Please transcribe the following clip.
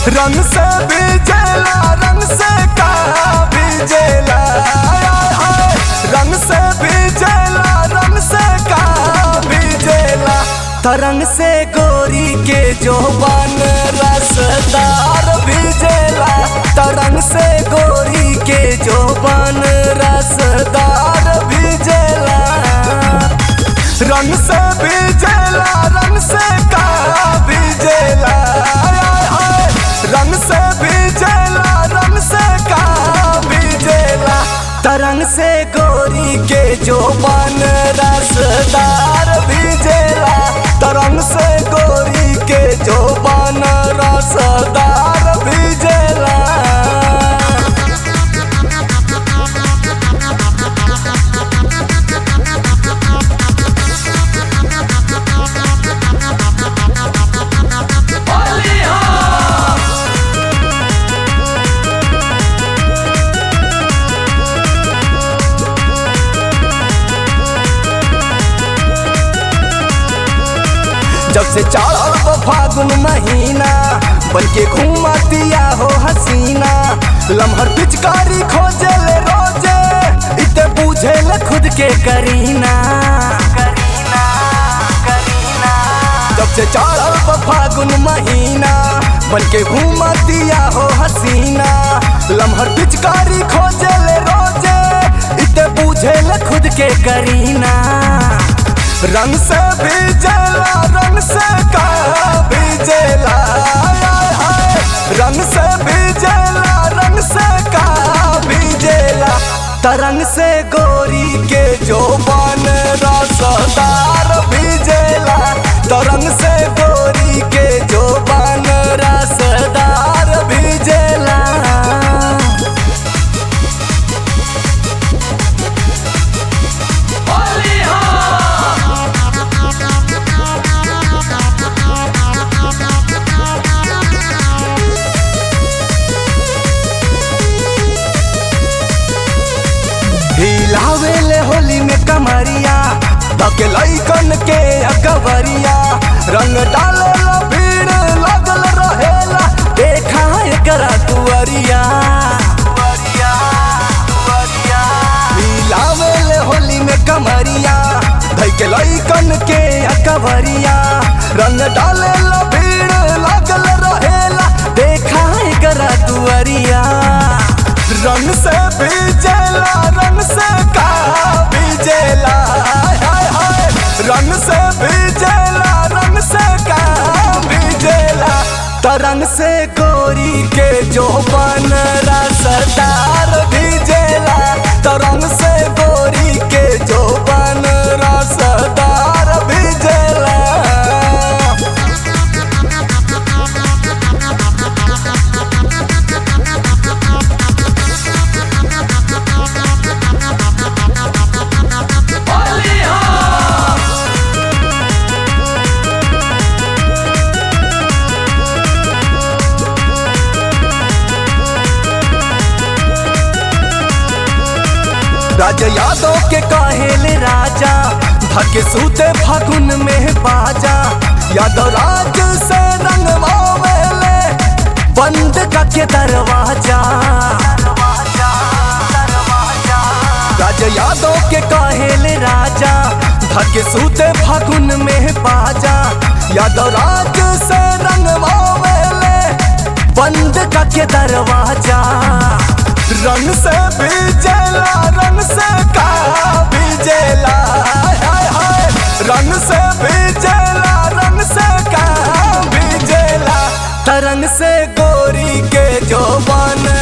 रंग से बीजेला रंग से का बीजेला आय, आय। रंग से बीजेला रंग से का बीजेला तरंग से गोरी के जो बन रसदार बीजेला तरंग से गोरी के जो बन रसदार बीजेला रंग से बीजेला रंग से का बीजेला आय, आय। रंग से बीजेला रंग से का बीजेला तरंग से गोरी के जो बन रसदार बीजेला तरंग से गोरी के जो बन रसदार बीजेला जब से चढ़ल वो फागुन महीना बन के घूमतिया हो हसीना लम्हर पिचकारी खोजे ले रोजे इते पूछे ले खुद के करीना करीना करीना जब से चढ़ल वो फागुन महीना बन के घूमतिया हो हसीना लम्हर पिचकारी खोजे ले रोजे इते पूछे ले खुद के करीना रंग से बीजेला रंग से का बीजेला आय, आय। रंग से बीजेला रंग से का बीजेला तरंग से गोरी के जो बन रसदार बीजेला तरंग से गोरी के जो बन रसदार बीजेला हिलावेले होली में कमरिया धके लइकन के अकबरिया रंग डाले ला भीड़ लगल रहेला देखा एकरा दुअरिया हिलावेले होली में कमरिया धके लइकन के अकबरिया रंग डाले ला भीड़ लगल रहेला देखा एकरा दुअरिया रंग से बीजेला रंग से का बीजेला हाय, हाय, हाय। रंग से बीजेला रंग से का बीजेला तरंग से गोरी के जो बन रसदार बीजेला तरंग से गोरी के जो बन रसदार बीजेला राजा यादव के काहेले राजा धके सूते फागुन में बाजा यादव राज से रंगवावेले बंद के दरवाजा राजा यादव के काहेले राजा धके सूते फागुन में बाजा यादव राज से रंगवावेले बंद के दरवाजा रंग से बीजेला रंग से का बीजेला हाय, हाय, हाय। रंग से बीजेला रंग से का बीजेला तरंग से गोरी के जो बन